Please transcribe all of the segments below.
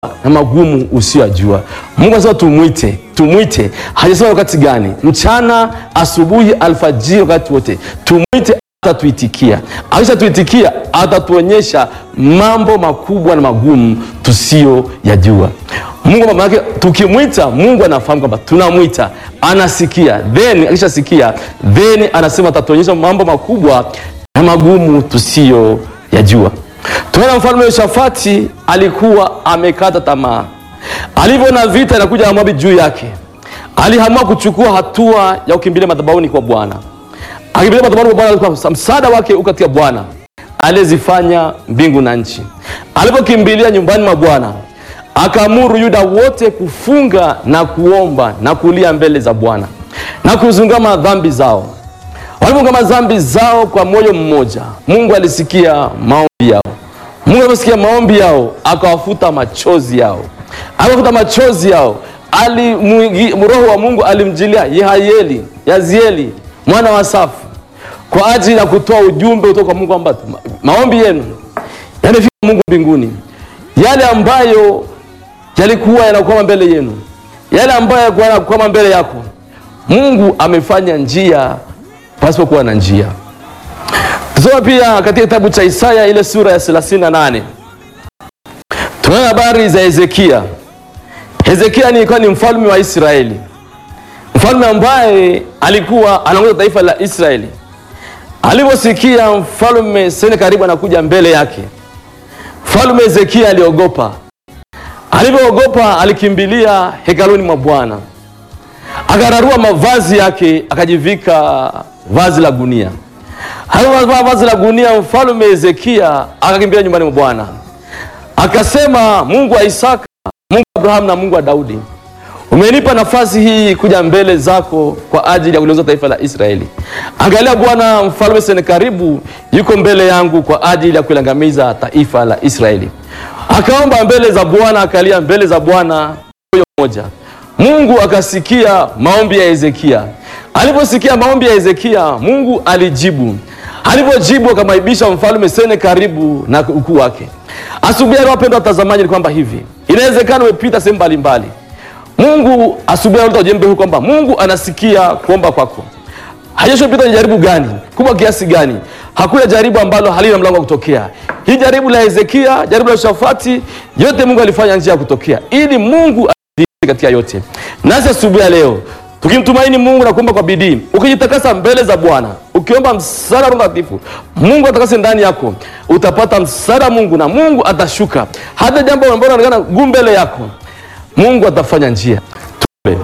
na magumu usiyojua. Mungu anasema tumwite, tumwite. Hajasema wakati gani, mchana, asubuhi, alfajiri, wakati wote tumwite, atatuitikia. Akishatuitikia atatuonyesha mambo makubwa na magumu tusiyoyajua. Mungu mama yake, tukimwita Mungu anafahamu kwamba tunamwita, anasikia, then akishasikia, then anasema atatuonyesha mambo makubwa na magumu tusiyoyajua. Tunaona mfalme Yoshafati alikuwa amekata tamaa, alivyoona vita inakuja na Moabi juu yake, aliamua kuchukua hatua ya kukimbilia madhabahuni kwa Bwana. Akimbilia madhabahuni kwa Bwana, alikuwa msaada wake uko katika Bwana aliyezifanya mbingu na nchi. Alipokimbilia nyumbani mwa Bwana, akaamuru Yuda wote kufunga na kuomba na kulia mbele za Bwana na kuzungama dhambi zao. Walipoungama dhambi zao kwa moyo mmoja, Mungu alisikia maombi yao. Mungu aliposikia maombi yao, akawafuta machozi yao, akawafuta machozi yao. Ali Roho wa Mungu alimjilia Yehayeli, Yazieli mwana wa Safu kwa ajili ya kutoa ujumbe kutoka kwa Mungu kwamba maombi yenu yanafika Mungu mbinguni, yale ambayo yalikuwa yanakwama mbele yenu, yale ambayo yalikuwa yanakwama mbele yako, Mungu amefanya njia pasipokuwa na njia. Tusoma pia katika kitabu cha Isaya ile sura ya 38 tunaona habari za Hezekia. Hezekia alikuwa ni mfalme wa Israeli, mfalme ambaye alikuwa anaongoza taifa la Israeli. Aliposikia mfalme Senakeribu anakuja mbele yake, mfalme Hezekia aliogopa. Alipoogopa alikimbilia hekaluni mwa Bwana, akararua mavazi yake, akajivika vazi la gunia. Alipovaa vazi la gunia, mfalme Hezekia akakimbilia nyumbani mwa Bwana, akasema, Mungu wa Isaka, Mungu wa Abrahamu na Mungu wa Daudi, umenipa nafasi hii kuja mbele zako kwa ajili ya kuliongoza taifa la Israeli. Angalia Bwana, mfalme Senakeribu yuko mbele yangu kwa ajili ya kuliangamiza taifa la Israeli. Akaomba mbele za Bwana, akalia mbele za Bwana moyo mmoja. Mungu akasikia maombi ya Hezekia. Aliposikia maombi ya Hezekia, Mungu alijibu. Alipojibu akamwaibisha mfalme Senakeribu na ukuu wake. Asubuhi ya leo, wapendwa watazamaji, ni kwamba hivi inawezekana umepita sehemu mbalimbali Mungu asubuhi analeta ujumbe huu kwamba Mungu anasikia kuomba kwako. Haijashopita ni jaribu gani kubwa kiasi gani, hakuna jaribu ambalo halina mlango wa kutokea. Hii jaribu la Hezekia, jaribu la Shafati, yote Mungu alifanya njia ya kutokea ili Mungu adhihirishe katika yote. Nasi asubuhi ya leo tukimtumaini Mungu na kuomba kwa bidii, ukijitakasa mbele za Bwana, ukiomba msaada wa Roho Mtakatifu, Mungu atakase ndani yako, utapata msaada wa Mungu na Mungu atashuka. Hata jambo ambalo linaonekana gumu mbele yako Mungu atafanya njia. Tuombe.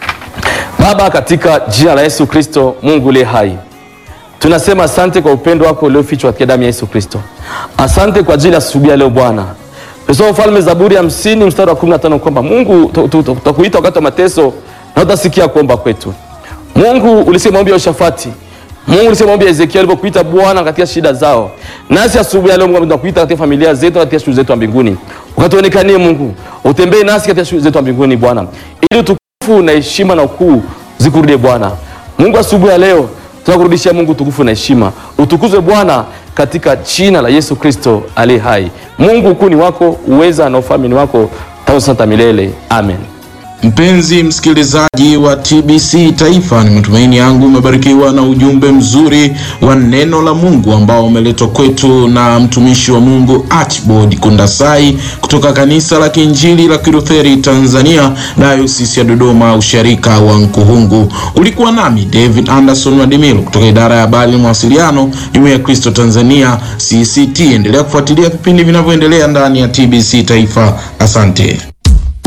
Baba, katika jina la Yesu Kristo, Mungu uliye hai, tunasema asante kwa upendo wako uliofichwa katika damu ya Yesu Kristo. Asante kwa ajili ya asubuhi ya leo Bwana. Tusome Mfalme Zaburi hamsini mstari wa 15 kwamba Mungu tutakuita wakati wa mateso na utasikia kuomba kwetu. Mungu ulisema maombi ya Yoshafati. Mungu ulisema maombi ya Ezekiel alipokuita Bwana katika shida zao. Nasi asubuhi ya leo Mungu tunakuita katika familia zetu, katika shughuli zetu za mbinguni. Ukatuonekanie Mungu, utembee nasi katika shughuli zetu za mbinguni Bwana, ili utukufu na heshima na ukuu zikurudie Bwana. Mungu, asubuhi ya leo tunakurudishia Mungu utukufu na heshima, utukuzwe Bwana katika jina la Yesu Kristo aliye hai. Mungu, ukuu ni wako, uweza na ufalme ni wako tangu sasa milele. Amen. Mpenzi msikilizaji wa TBC Taifa, ni matumaini yangu umebarikiwa na ujumbe mzuri wa neno la Mungu ambao umeletwa kwetu na mtumishi wa Mungu Archibald Kundasai kutoka kanisa la Kiinjili la Kilutheri Tanzania, Dayosisi ya Dodoma, usharika wa Nkuhungu. Ulikuwa nami David Anderson Wadimilo kutoka idara ya habari na mawasiliano, Jumuiya ya Kristo Tanzania CCT. Endelea kufuatilia vipindi vinavyoendelea ndani ya TBC Taifa. Asante.